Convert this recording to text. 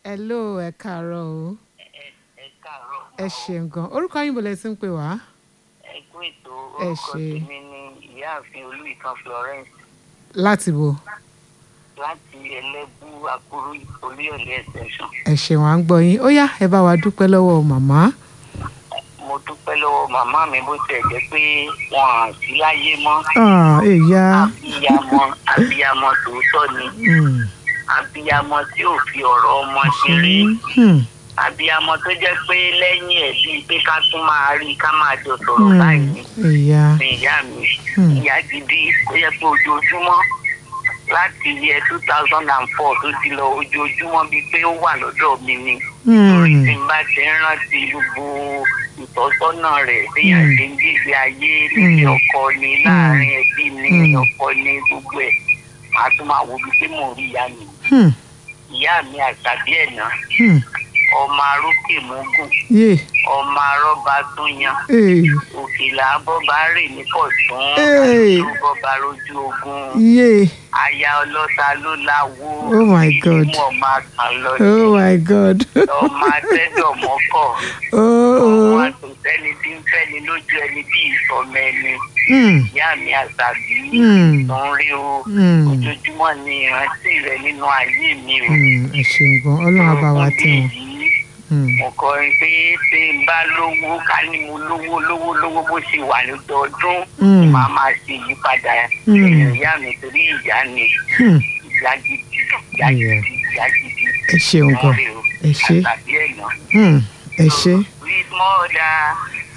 hello ẹ káàárọ̀ o ẹ káàárọ̀. ẹ ṣeun gan orúkọ yín bọ̀lẹ̀ tí ń pè wá. ẹ kú ètò Ẹ orúkọ ṣé. tèmi ni ìyáàfin olúìkan florence láti wo láti ẹlẹ́bù àkúrú olúyọ̀lé extension. ẹ ṣeun à ń gbọ́ yín ó yá ẹ bá wa dúpẹ́ lọ́wọ́ màmá. mo dúpẹ́ lọ́wọ́ màmá mi bó tiẹ̀ jẹ́ pé wọn à sí láyé mọ́. Ah, èyá abiyamọ abiyamọ tòótọ́ ni Hmm, abiyamọ tí ò fi ọ̀rọ̀ ọmọ ṣeré hmm, abiyamọ tó jẹ́ pé lẹ́yìn ẹ̀ bíi pé ká tún máa rí ká máa jọ sọ̀rọ̀ hmm, báyìí èyá ni ìyá mi Hmm. ìyá gidi ó yẹ pé ojoojúmọ́ láti yẹ two thousand and four tó ti lọ ojoojúmọ́ bíi pé ó wà lọ́dọ̀ mi ni torí Hmm, tí n bá ti ń rántí gbogbo ìtọ́sọ́nà rẹ̀ téèyàn Hmm. ṣe ń gbèsè ayé nílé Hmm. ọkọ ni láàrin ẹbí ni Hmm. ọkọ ni gbogbo ẹ̀ màá tún máa wo bíi pé mò ń rí ìyá mi hmm, ìyá mi àtàbí ẹ̀ náà hmm, ọmọ arókè mógùn yé ọmọ arọ́ba tún yan ee, òkèlà bọ́ba rè ní pọ̀tún Hey. àdúgbò bọ́ba rojú ogun yé aya ọlọ́ta ló láwo Oh my God. ìdímọ̀ ọmọ àkàn lọ oh my god ọmọ atẹ́dọ̀ mọ́kọ̀ oh ọmọ oh àtòsẹ́ni tí ń fẹ́ni lójú ẹni bí ìsọmọ ẹni hmm, ìyá mi àṣàbí Hmm. tó ń rí o hmm, ojoojúmọ́ ni ìrántí rẹ nínú ayé mi o. hmm, ẹ ṣeun gan ọlọ́run á bá wa tẹ̀ wọ́n. yìí Hmm, mo kọrin pé ṣé n bá lówó ká ní mo lówó lówó lówó bó ṣe wà lọ́dọọdún Hmm. màá máa ṣe ìyípadà Hmm. ẹ̀yìn ìyá mi torí ìyá ni hmm, ìyá gidi ìyá Yeah. gidi ìyá gidi ẹ ṣeun gan wọ́n rí o ẹ ṣé àtàbí ẹ̀nà. hmm, ẹ ṣé sweet mother